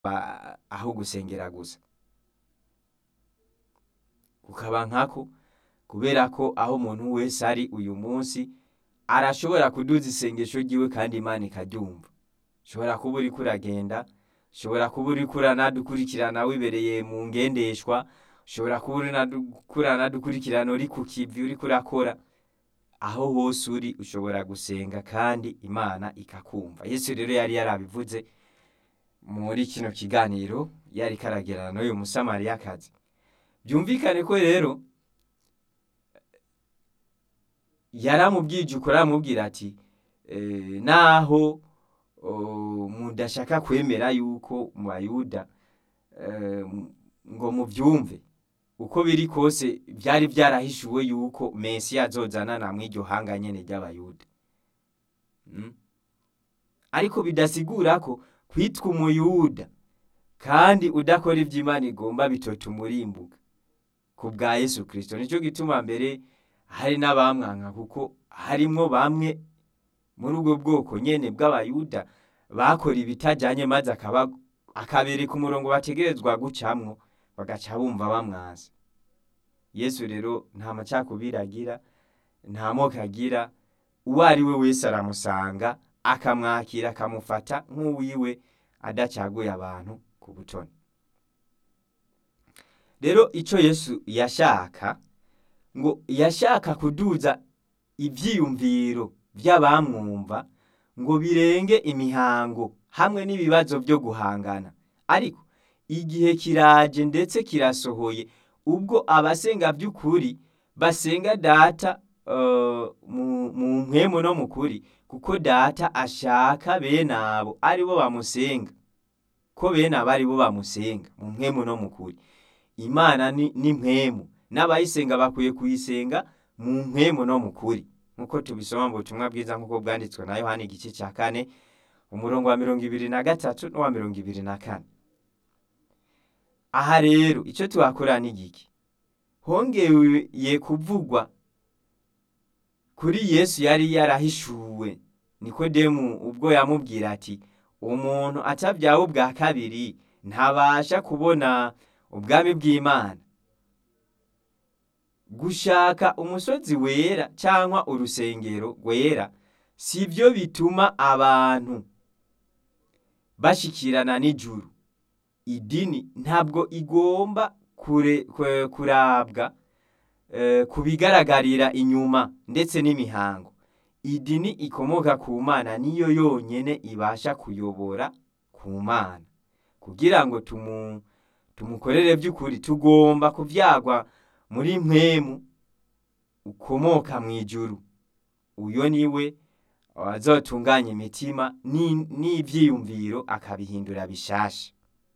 ba- aho gusengera gusa kukaba nkako kubera ko aho umuntu wese ari uyu munsi arashobora kuduza isengesho ryiwe kandi imana ikaryumva ushobora kuba uriko uragenda ushobora kuba uriko uranadukurikirana wibereye mu ngendeshwa ushobora kuba uriko uranadukurikirana uri ku kivi uriko urakora aho hose uri ushobora gusenga kandi imana ikakumva yesu rero yari yarabivuze muri kino kiganiro yari karagerana n'uyu musamariyakazi byumvikane ko rero yaramubwije ukuri aramubwira ati "Eh, naho oh, mudashaka kwemera yuko mu bayuda eh, ngo mubyumve uko biri kose byari byarahishuwe yuko mesiya azozanana mw'iryo hanga nyene ry'abayuda Mm. ariko bidasigura ko kwitwa umuyuda kandi udakora ibyo imana igomba bitotuma urimbuka ku bwa yesu kirisito nicyo gituma mbere hari n'abamwanka kuko harimwo bamwe muri ubwo bwoko nyene bw'abayuda bakora ibitajanye maze akaba akabereka umurongo bategerezwa gucamwo bagaca bumva bamwaza yesu rero nta macakubiri agira nta moko agira uwo ari we wese aramusanga akamwakira akamufata nk'uwiwe adacaguye abantu ku butoni rero icyo yesu yashaka ngo yashaka kuduza ibyiyumviro by'abamwumva ngo birenge imihango hamwe n'ibibazo byo guhangana ariko igihe kiraje ndetse kirasohoye ubwo abasenga by'ukuri basenga data eh, mu mu mpwemu no mu kuri kuko data ashaka bene abo ari bo bamusenga ko bene abo ari bo bamusenga mu mpwemu no mu kuri imana ni ni mpwemu n'abayisenga bakwiye kuyisenga mu mpwemu no mu kuri nk'uko tubisoma mu butumwa bwiza nk'uko bwanditswe na yohani igice cya kane umurongo wa mirongo ibiri na gatatu n'uwa mirongo ibiri na kane aha rero icyo tuhakora ni igiki hongeye kuvugwa kuri yesu yari yarahishuwe nikodemu ubwo yamubwira ati umuntu atabyawe ubwa kabiri ntabasha kubona ubwami bw'imana gushaka umusozi wera cyangwa urusengero rwera si byo bituma abantu bashikirana n'ijuru idini ntabwo igomba kure, kure, kurabwa eh, ku bigaragarira inyuma ndetse n'imihango idini ikomoka ku mana niyo yonyene ibasha kuyobora ku mana kugira ngo tumu, tumukorere by'ukuri tugomba kuvyagwa muri mpwemu ukomoka mu ijuru uyo niwe azotunganya imitima ni- n'ivyiyumviro akabihindura bishasha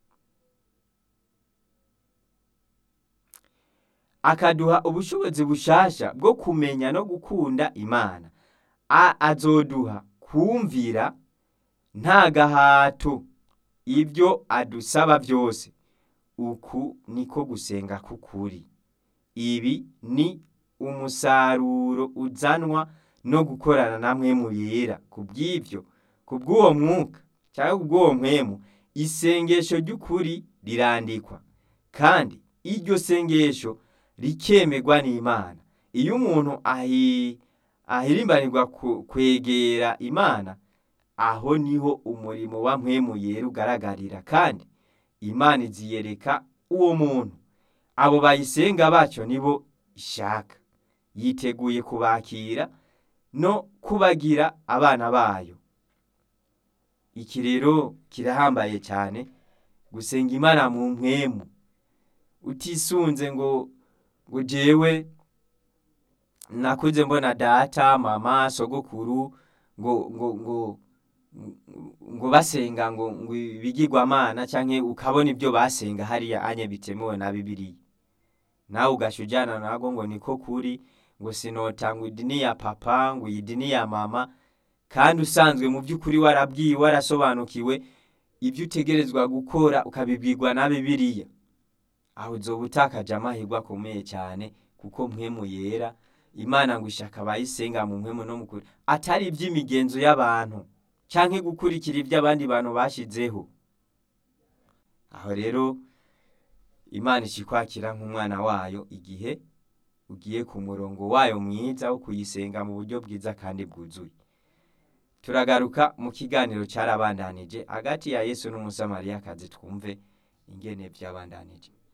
akaduha ubushobozi bushasha bwo kumenya no gukunda imana A- azoduha kumvira nta gahato ibyo adusaba byose uku niko gusenga k'ukuri ibi ni umusaruro uzanwa no gukorana na mwemu yera ku bw'ibyo ku bw'uwo mwuka cyangwa ku bw'uwo mwemu isengesho ry'ukuri rirandikwa kandi iryo sengesho rikemerwa n'imana iyo umuntu ahi- ahirimbanirwa ku- kwegera imana aho niho umurimo wa mpwemu yera ugaragarira kandi imana iziyereka uwo muntu abo bayisenga bacyo nibo ishaka yiteguye kubakira no kubagira abana bayo iki rero kirahambaye cyane gusenga imana mu mpwemu utisunze ngo ngo jewe nakuze mbona data mama sogokuru ngo ngo ngo ngo basenga ngo ngo ibigirwamana canke ukabona ibyo basenga hariya anye bitemewe na bibiliya nawe ugasha ujana nago ngo niko kuri ngo sinotanga idini ya papa ngo iyi dini ya mama kandi usanzwe mu by'ukuri warabwiwe warasobanukiwe ibyo utegerezwa gukora ukabibwirwa na bibiliya aho uzoba utakaje amahirwe akomeye cyane kuko mpwemu yera imana ngo ishaka abayisenga mu mpwemu no mu kuri atari iby'imigenzo y'abantu canke gukurikira ibyo abandi bantu bashizeho aho rero imana ikikwakira nk'umwana wayo igihe ugiye ku murongo wayo mwiza wo kuyisenga mu buryo bwiza kandi bwuzuye turagaruka mu kiganiro cyarabandanije hagati ya yesu n'umusamariyakazi twumve ingene byabandanije